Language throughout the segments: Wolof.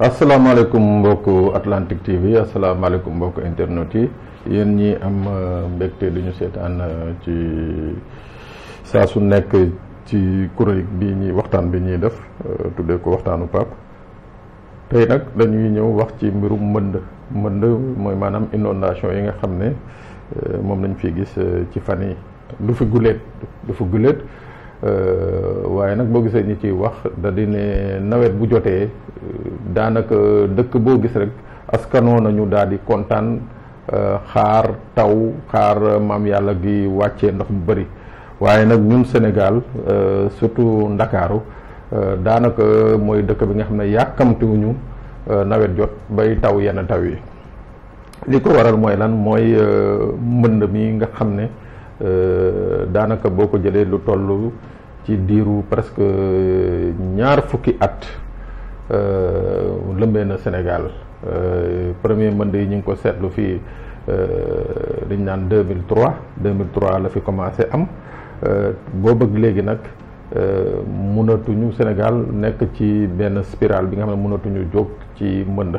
asalaamaaleykum mbokku Atlantique TV asalaamaaleykum mbokku internet yi yéen ñi am mbégte du ñu seetaan ci saa su nekk ci chronique bi ñuy waxtaan bi ñuy def tuddee ko waxtaanu Pape tey nag dañuy ñëw wax ci mbirum mbënd mbënd mooy maanaam inondation yi nga xam ne moom lañ fi gis ci fan yi du fi guléet du fi guléet waaye nag boo gisee ñi ciy wax da di ne nawet bu jotee daanaka dëkk boo gis rek askanoo nañu daal di kontaan xaar taw xaar maam yàlla gi wàccee ndox mu bëri waaye nag ñun Sénégal surtout Ndakaaru daanaka mooy dëkk bi nga xam ne yàkkamtiwuñu nawet jot bay taw yenn taw yi li ko waral mooy lan mooy mbënd mi nga xam ne daanaka boo ko jëlee lu toll ci diiru presque ñaar fukki at lëmbee na Sénégal premier mbënd yi ñu ngi ko seetlu fii dañ naan 2003 2003 la fi commencé am boo bëgg léegi nag mënatuñu Sénégal nekk ci benn spirale bi nga xam ne mënatuñu jóg ci mbënd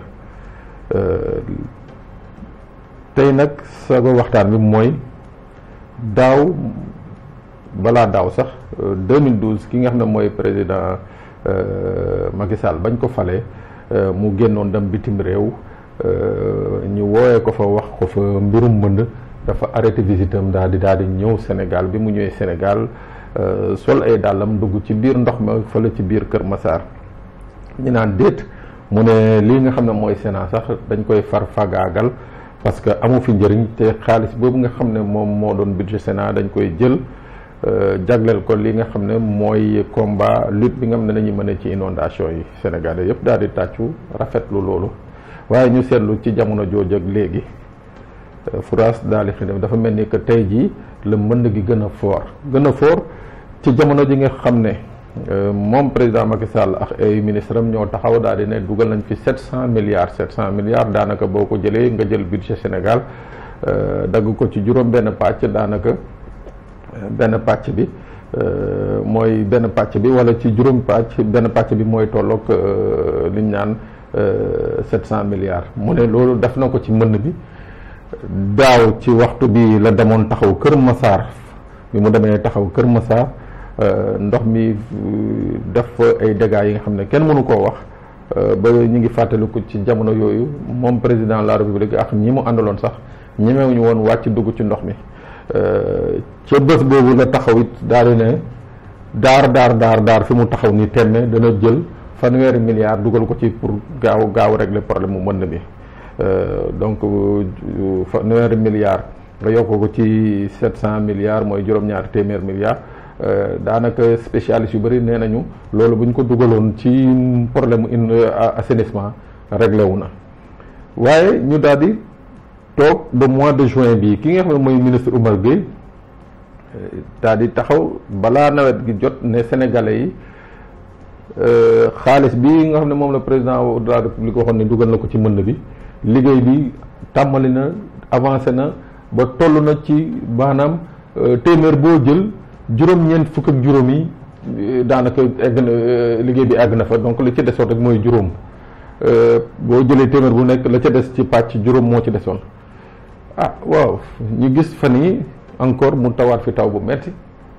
tey nag sago waxtaan bi mooy daaw balaa daaw sax 2012 ki nga xam ne mooy président Macky Sall bañ ko falee mu génnoon dem bitim réew ñu woowee ko fa wax ko fa mbirum mbënd dafa arrêté visitam daal di daal di ñëw Sénégal bi mu ñëwee Sénégal sol ay dàllam dugg ci biir ndox ma fële ci biir Kër Massar ñu naan déet mu ne lii nga xam ne mooy Sénat sax dañ koy far fagaagal parce que amu fi njëriñ te xaalis boobu nga xam ne moom moo doon budget Sénat dañ koy jël jagleel ko li nga xam ne mooy combat lutte bi nga xam ne dañuy mën ci inondation yi Sénégalais yëpp daal di tàccu rafetlu loolu waaye ñu seetlu ci jamono jooju ak léegi France daal di xidam dafa mel ni que tey jii la mbënd gi gën a fort gën a fort ci jamono ji nga xam ne moom président Macky Sall ak ay ministre am ñoo taxaw daal di ne dugal nañ fi sept cent milliards sept cent milliards daanaka boo ko jëlee nga jël budget Sénégal dagg ko ci juróom benn pàcc daanaka benn pàcc bi mooy benn pàcc bi wala ci juróom pàcc benn pàcc bi mooy tolloog li ñu naan sept cent milliards mu ne loolu def na ko ci mbënd bi daaw ci waxtu bi la demoon taxaw Kër Massar bi mu demee taxaw Kër Massar ndox mi def ay dégâts yi nga xam ne kenn mënu koo wax ba ñu ngi fàttaliku ci jamono yooyu moom président de la république ak ñi mu àndaloon sax ñemewuñu woon wàcc dugg ci ndox mi ca bés boobu la taxaw it daal di ne daar daar daar daar fi mu taxaw ni temme dana jël fanweeri milliards dugal ko ci pour gaaw gaaw régler problème mu mbënd bi donc fanweeri milliards nga yokk ko ci sept cent milliards mooy juróom-ñaari téeméer milliards daanaka spécialiste yu bëri nee nañu loolu bu ñu ko dugaloon ci problème mu assainissement réglé wu na waaye ñu daal di toog ba mois de juin bi ki nga xam ne mooy ministre Oumar Gueye daal di taxaw balaa nawet gi jot ne sénégalais yi xaalis bi nga xam ne moom la président de la république waxoon ne dugal na ko ci mbënd bi liggéey bi tàmbali na avancé na ba toll na ci maanaam téeméer boo jël juróom-ñeent fukk ak juróom yi daanaka egg na liggéey bi àgg na fa donc li ci desoon rek mooy juróom boo jëlee téeméer bu nekk la ca des ci pàcc juróom moo ci desoon ah waaw ñu gis fan yi encore mu tawaat fi taw bu metti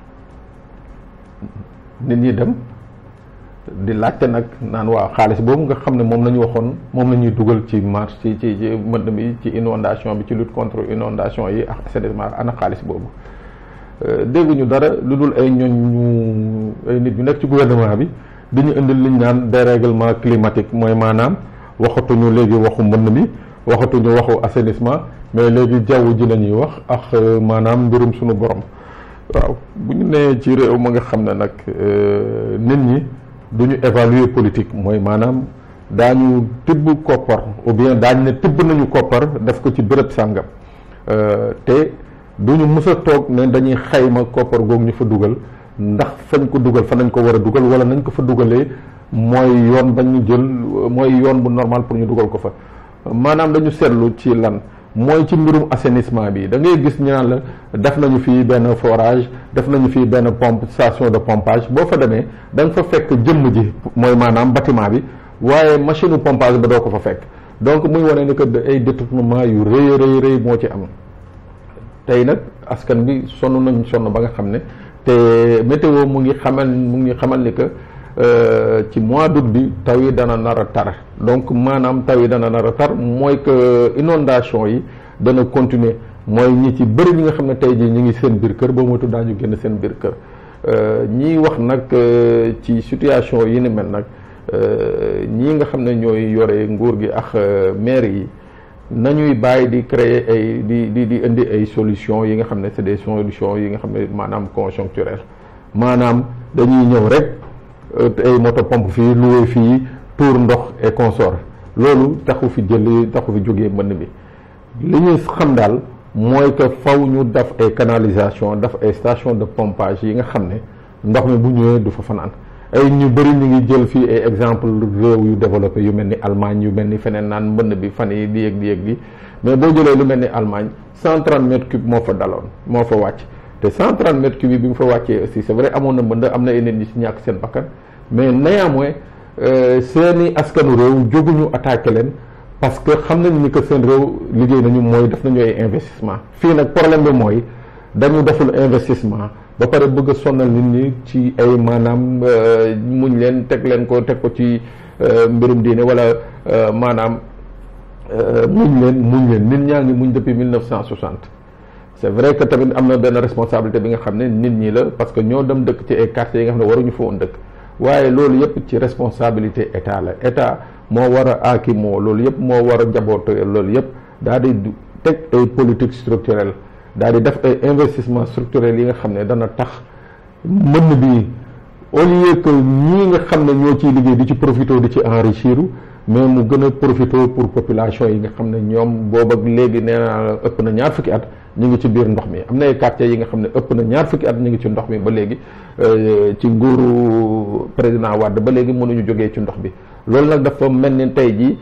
nit ñi dem di laajte nag naan waaw xaalis boobu nga xam ne moom la ñu waxoon moom la ñuy dugal ci marche ci ci ci mbënd bi ci inondation bi ci lutte contre inondation yi ak assainissement ana xaalis boobu dégguñu dara lu dul ay ñooñ ñu ay nit ñu nekk ci gouvernement bi di ñu indil liñ naan dérèglement climatique mooy maanaam waxatuñu léegi waxu mbënd mi waxatuñu waxu assainissement mais léegi jaww ji la ñuy wax ak maanaam mbirum suñu borom waaw bu ñu nee ci réew ma nga xam ne nag nit ñi du ñu évaluer politique mooy maanaam daañu tibb koppar ou bien daañu ne tibb nañu koppar def ko ci bërëb sàngam te du ñu mës a toog ne dañuy xayma koppar googu ñu fa dugal ndax fañ ko dugal fa nañ ko war a dugal wala nañ ko fa dugalee mooy yoon bañ ñu jël mooy yoon bu normal pour ñu dugal ko fa maanaam dañu seetlu ci lan mooy ci mbirum assainissement bi da ngay gis ñu naan la def nañu fii benn forage def nañu fii benn pompe station de pompage boo fa demee da nga fa fekk jëmm ji mooy maanaam bâtiment bi waaye machine pompage ba doo ko fa fekk donc muy wane ni que ay détournement yu rëy rëy rëy moo ci am tey nag askan bi sonn nañ sonn ba nga xam ne te météo mu ngi xamal mu ngi xamal ni que ci mois d'août bi taw yi dana nar a tar donc maanaam taw yi dana nar a tar mooy que inondation yi dana continuer mooy ñi ci bëri ñi nga xam ne tey jii ñi ngi seen biir kër boo moytu daañu génn seen biir kër ñiy wax nag ci situation yi ni mel nag ñii nga xam ne ñooy yore nguur gi ak maire yi nañuy bàyyi di créer ay di di di indi ay solutions yi nga xam ne c'est des solutions yi nga xam ne maanaam conjoncturelles maanaam dañuy ñëw rek ay moto pompe fii loué fii tour ndox et consort loolu taxu fi jël taxu fi jógee mbënn bi li ñuy xam daal mooy que faw ñu def ay canalisation def ay station de pompage yi nga xam ne ndox mi bu ñëwee du fa fanaan ay ñu bëri ñu ngi jël fii ay exemple réew yu développé yu mel ni Allemagne yu mel ni feneen naan mbënn bi fan yi di yëg di yëg di mais boo jëlee lu mel ni Allemagne 130 mètres cubes moo fa daloon moo fa wàcc te 130 mètres cubes yi bi mu fa wàccee aussi c'est vrai amoon na mbënd am na ay nit ñi ci ñàkk seen bakkan mais néanmoins seeni askanu réew jóguñu attaqué leen parce que xam nañu ni que seen réew liggéey nañu mooy def nañu ay investissement fii nag problème bi mooy dañu deful investissement ba pare bëgg a sonal nit ñi ci ay maanaam muñ leen teg leen ko teg ko ci mbirum diine wala maanaam muñ leen muñ leen nit ñaa ngi muñ depuis 1960 c'est vrai que tamit am na benn responsabilité bi nga xam ne nit ñi la parce que ñoo dem dëkk ci ay quartiers yi nga xam ne waruñu fa woon dëkk waaye loolu yëpp ci responsabilité état la état moo war a aaki moo loolu yëpp moo war a jaboote loolu yëpp daal di teg ay politique structurelle daal di def ay investissement structurel yi nga xam ne dana tax mbënn bi au lieu que ñii nga xam ne ñoo ciy liggéey di ci profité di ci enrichir mais mu gën a profité pour population yi nga xam ne ñoom boobu ak léegi nee naa ëpp na ñaar fukki at ñu ngi ci biir ndox mi am na ay quartiers yi nga xam ne ëpp na ñaar fukki at ñu ngi ci ndox mi ba léegi ci nguuru président Wade ba léegi mënuñu jógee ci ndox bi loolu nag dafa mel ni tey jii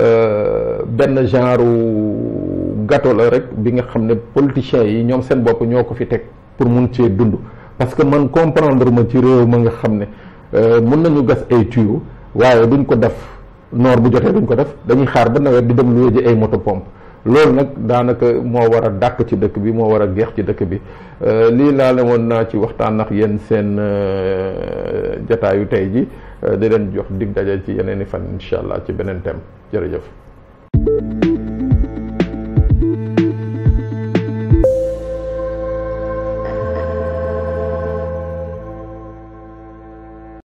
benn genre gâteau la rek bi nga xam ne politiciens yi ñoom seen bopp ñoo ko fi teg pour mun cee dund parce que man comprendre ma ci réew ma nga xam ne mun nañu gas ay tuyaux waaye duñ ko def noor bu jotee duñ ko def dañuy xaar ba nawet di dem lu ji ay moto pompe loolu nag daanaka moo war a dàq ci dëkk bi moo war a geex ci dëkk bi lii laa la woon naa ci waxtaan ak yéen seen jataayu tey ji di leen jox dig daje ci yeneen i fan incha allah ci beneen thème jërëjëf